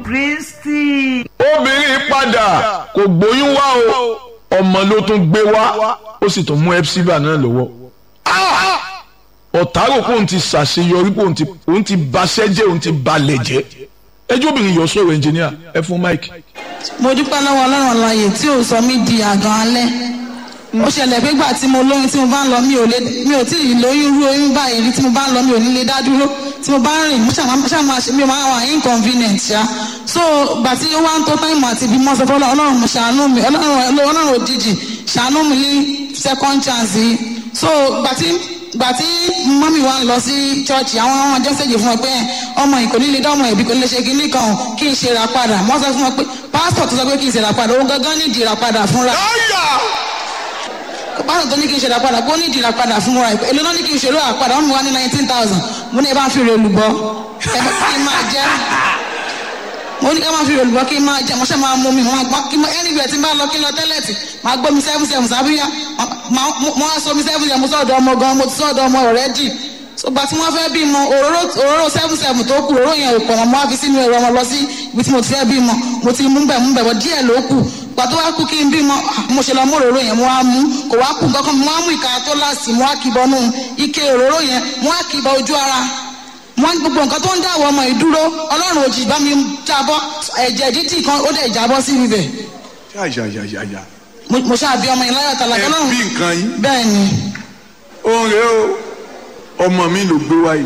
kristi. obìnrin padà kò gbóyún wá o ọmọ ló tún gbé wá ó sì tún mú epsiba náà lọ́wọ́ ọ̀tá rò pé òun ti ṣàṣeyọrí pé òun ti òun ti baṣẹ́ jẹ́ òun ti balẹ̀ jẹ́ ẹjọ́ obìnrin yọ sọ̀rọ̀ ẹnjìníà ẹ fún mike. mo dúpẹ́ lọ́wọ́ ọlọ́run ọláyè tí ò sọ mí di àgàn alẹ́ ó ṣẹlẹ̀ pé gbà tí mo lóyún tí mo bá ń lọ mi ò lè mi ò tí ì lóyún rú oyún báyìí rí tí mo bá ń lọ mi ò ní lè dá dúró tí mo bá ń rìn mo ṣàmà ṣe mi ò máa wà inconvenient ṣá so gbà tí ó wá ń tó táìmù àti ibi mọ́sọ̀ fọlọ́ ọlọ́run mo ṣàánú mi ọlọ́run ọlọ́run òjijì ṣàánú mi ní second chance yìí so gbà tí gbà tí mọ́mí wa ń lọ sí chọ́ọ̀chì àwọn ọmọ jọ́sẹ̀jì fún ẹ pé ọmọ yìí kò ní lè dánmọ̀ ẹ̀bí kò ní lè ṣe kinní kan kí n ṣe ra padà wọ́n sọ fún wọn pé pásítọ̀ tó sọ pé kí n ṣe ra padà òun gangan ní ìdí ra padà fúnra pásítọ̀ tó ní kí n ṣe ra padà kó ní ìdí ra padà fúnra ẹ̀ èlò náà ní kí n ṣe ra padà wọ́n mú wa ní nineteen thousand mo ní ẹ bá ń fi rè olùbọ́ ẹ bá kí n máa jẹ́ mo ní ká máa fi olùbọ́ kí n máa jẹ́ mo ṣe máa mú mi mo máa gbọ́ kí n anywhere tí n bá lọ kí n lọ tẹ́lẹ̀tì máa gbọ́ mi seven seven sábíyá mo á sọ mi seven seven mo sọ̀dọ̀ ọmọ gan mo ti sọ̀dọ̀ ọmọ already ṣùgbọ́n tí wọ́n fẹ́ bímọ òróró òróró seven seven tó kù òróró yẹn ò pọ̀ mọ́ mo á fi sínú ẹ̀rọ ọmọ lọ sí ibi tí mo ti fẹ́ bímọ mo ti mú bẹ̀ mú bẹ̀ bọ̀ díẹ̀ ló kù gbà tó wá kú kí n bímọ mo ṣe lọ mú òróró yẹn mo á mú kò wá kù kankan mo á mú ìka tó láàsì mo á kìbọ nù ike òróró yẹn mo á kìbọ ojú ara wọn gbogbo nǹkan tó ń dáwọ ọmọ ìdúró ọlọ́run òjì bá mi jábọ́ ẹ̀jẹ̀ dídì kan ó dẹ̀ jábọ́ sí ibẹ̀ yáyáyáyá mo ṣáà bí ọmọ yẹn láyọ̀ tàlàkẹ́ náà ẹ bí nǹkan yín bẹ́ẹ̀ ni òun rèé o ọmọ mi ló gbé wáyé.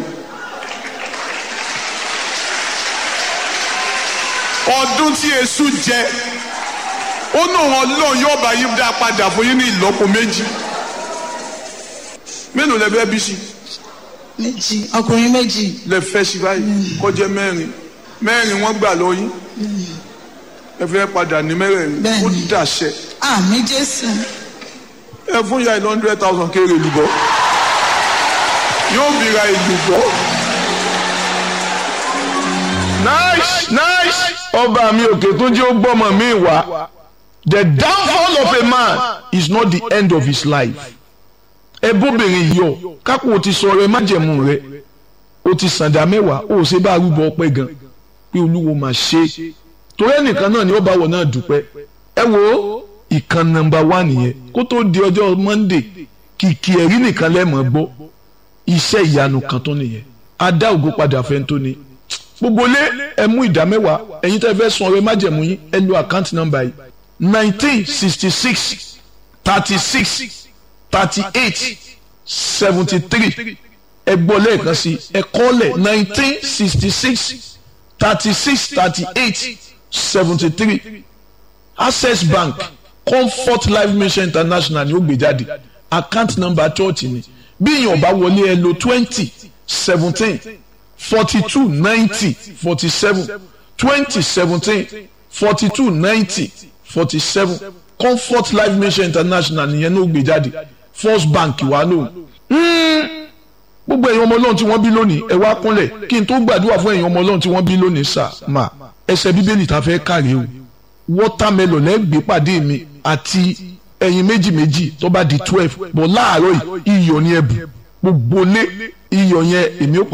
ọdún tí èṣù jẹ ó ní òun ọlọ́run yóò bá yín dá padà fún yín ní ìlọ́po méjì mélòó lẹ fẹ́ bí sí méjì ọkùnrin méjì lẹ fẹ́ sí báyìí kọjá mẹ́rin mẹ́rin wọ́n gbà lọ yín ẹ fẹ́ padà ní mẹ́rẹ̀ẹ̀rin Bẹ́ẹ̀ni. ó dàṣẹ àmì jésù ẹ fún ya ìlú hundred thousand kéré lùbọ́ yóò bìrà ìlùbọ́. nice nice ọba mi òkè tó jẹ́ ó gbọ́mọ mi wá the downfall of a man is not the end of his life ẹ bóbìnrin yìí ọ kápò o ti sọ ọ̀rọ̀ ẹ májẹ̀mú rẹ o ti sàǹdà mẹ́wàá o ò ṣe bá arúgbó ọpẹ́ gan pé olúwo máa ṣe é torí ẹnìkan náà ni ó bá wọ náà dúpẹ́ ẹ wo ìkan nọ́mbà wá nìyẹn kó tó di ọjọ́ monday kìkì ẹ̀rí nìkan lẹ́mọ̀ gbọ́ iṣẹ́ ìyanu kan tó nìyẹn adá ògo padà fẹ́ tó ni gbogbo lé ẹ mú ìdá mẹ́wàá ẹ̀yin tẹ́ fẹ́ sun ọrẹ májẹ̀mú yín ẹ lo àkáǹtì nọ́mbà yìí nineteen sixty six thirty six thirty eight seventy three ẹ gbọ́ lẹ́ẹ̀kan sí ẹ kọ́lẹ̀ nineteen sixty six thirty six thirty eight seventy three access bank comfort life mission international ni ó gbé jáde account number church ni bí èèyàn bá wọlé ẹ lo twenty seventeen forty two ninety forty seven twenty seventeen forty two ninety forty seven comfort life mission international nìyẹn ní ó gbé jáde first bank wà lóhùn gbogbo ẹ̀yin ọmọ ọlọ́run tí wọ́n bí lónìí ẹ wá kúnlẹ̀ kí n tó gbàdúrà fún ẹ̀yin ọmọ ọlọ́run tí wọ́n bí lónìí sà má ẹsẹ̀ bíbélì tá a fẹ́ kàrí o wọ́támẹ́lọ̀ lẹ́gbẹ̀ẹ́ pàdé mi àti ẹyin méjì méjì tó bá di twelve bọ̀ láàárọ̀ yìí iyọ̀ ni ẹ̀bùn gbogbo lé iyọ̀ yẹn èmi ó